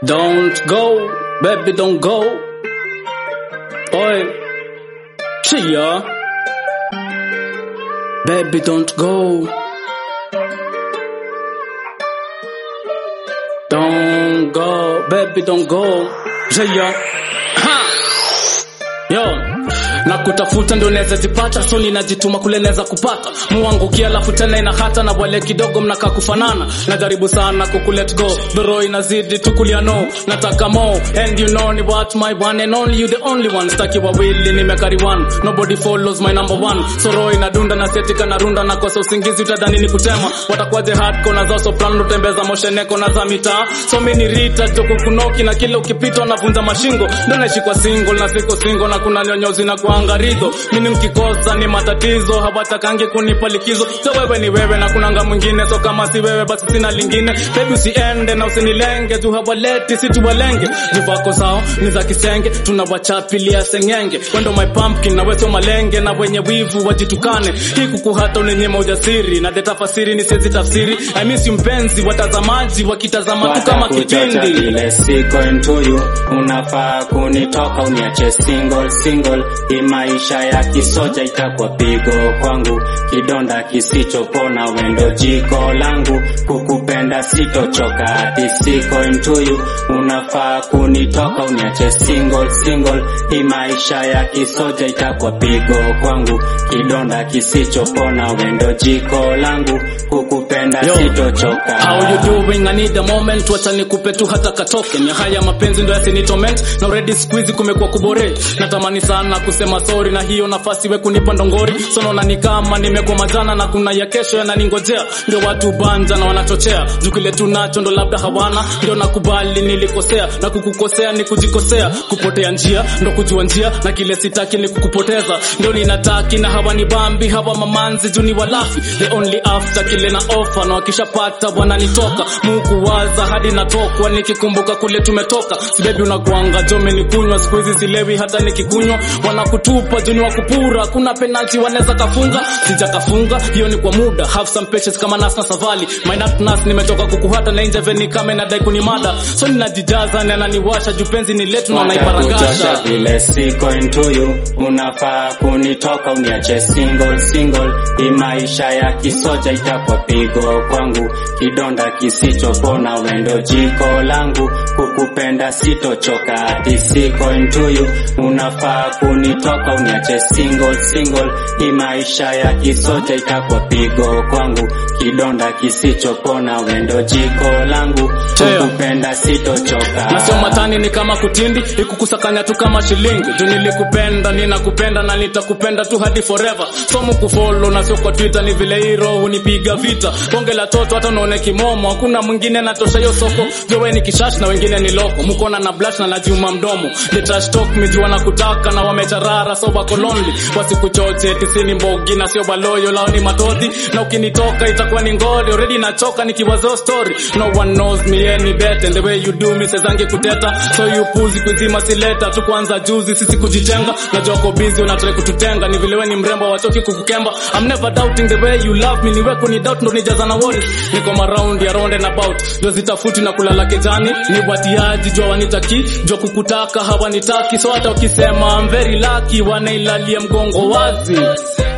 Don't go, baby, don't go. Oi, Chia. Baby, don't go. Don't go, baby, don't go. Chia. Ha! Yo, na kutafuta ndo naweza jipata, so ninajituma kule naweza kupata muangukia, alafu tena ina hata na wale kidogo mnakaa kufanana. Najaribu sana kuku let go, doro inazidi tukulia no, nataka more and you know ni what my one and only you the only one, staki wawili nimekari one, nobody follows my number one, so roho inadunda na setika na runda na kosa usingizi, utadhani ni kutema, watakwaje hardcore na za soprano, tembeza mosheneko na za mitaa, so mimi ni rita joko kunoki na kila ukipita unavunja mashingo, ndo naishi kwa single na siko single na kuna nyonyozi na kuangarizo, mimi mkikosa ni matatizo, hawatakangi kunipa likizo, so wewe ni wewe na kunanga mwingine, so kama si wewe basi sina lingine, baby usiende na usinilenge, juu hawaleti si tuwalenge, juvako sao ni za kisenge, tunawachapilia sengenge, wendo my pumpkin na weso malenge, na wenye wivu wajitukane, hii kuku hata unenyema ujasiri, na deta fasiri ni sezi tafsiri, I miss you mpenzi, watazamaji wakitazama tu kama Watakuchocha kipindi vile siko into you, unafaa kunitoka uniache single single. Hii maisha ya kisoja itakuwa pigo kwangu, kidonda kisichopona, wendo jiko langu, kukupenda sitochoka, hati siko into you, unafaa kunitoka uniache single single. Hii maisha ya kisoja itakuwa pigo kwangu, kidonda kisichopona, wendo jiko langu, kukupenda Yo. sitochoka. How you doing? I need a moment, wacha nikupe tu hata katoke. Ni haya mapenzi ndo yasinitoment na already squeeze kumekuwa kubore. Natamani sana kusema sorry na hiyo nafasi we kunipa ndongori. So naona ni kama nimekuwa majana na kuna ya kesho yananingojea. Ndio watu banja na wanachochea. Juu kile tunacho ndo labda hawana. Ndio nakubali nilikosea na kukukosea ni kujikosea. Kupotea njia ndo kujua njia na kile sitaki ni kukupoteza. Ndio ninataki na hawa ni bambi hawa mamanzi juu ni walafi. The only after kile na offer na wakishapata wananitoka Mungu waza hadi natokwa nikikumbuka kule tumetoka sibebi unakuanga jome ni kunywa siku hizi silewi hata nikikunywa wanakutupa juni wa kupura kuna penalty wanaweza kafunga sija kafunga hiyo ni kwa muda have some patience kama nas na savali my nut nas nimetoka kukuhata na nje veni kama inadai kunimada so ninajijaza na naniwasha juu penzi ni letu na Watakuchosha naiparangasha vile siko into you, unafaa kunitoka uniache single single. Hii maisha ya kisoja itakuwa pigo kwangu, kidonda kisichopona, wendo jiko langu, kukupenda sitochoka, hati siko into you, unafaa kunitoka uniache single single. Hii maisha ya kisoja itakuwa pigo kwangu, kidonda kisichopona, wendo jiko langu, Teo. kukupenda sitochoka. na sio matani ni kama kutindi ikukusakanya tu kama shilingi juu nilikupenda ninakupenda na nitakupenda tu hadi forever somo kufolo na sio kwa twitter ni vile hii roho hunipiga vita bonge la toto hata unaone kimomo hakuna mwingine natosha hiyo soko jowe ni kishash na wengine ni loko mkona na blush na najiuma mdomo the trash talk mijua na kutaka na wamecharara so wako lonely wasikuchoche tisini mbogi na sio baloyo lao ni matodhi na ukinitoka itakuwa ni ngoli already nachoka nikiwazo story no one knows me any better and the way you do me sezangi kuteta so you puzi kuzima sileta tu kwanza juzi sisi kujitenga na joko busy unatrai kututenga ni vile we ni mrembo wachoki kukukemba I'm never doubting the way you love me niwe kuni doubt ndo nijaza na worry niko maround ya round and about ndio zitafuti na kulala kejani ni watiaji jua wanitaki jua kukutaka hawanitaki so hata ukisema I'm very lucky wanailalia mgongo wazi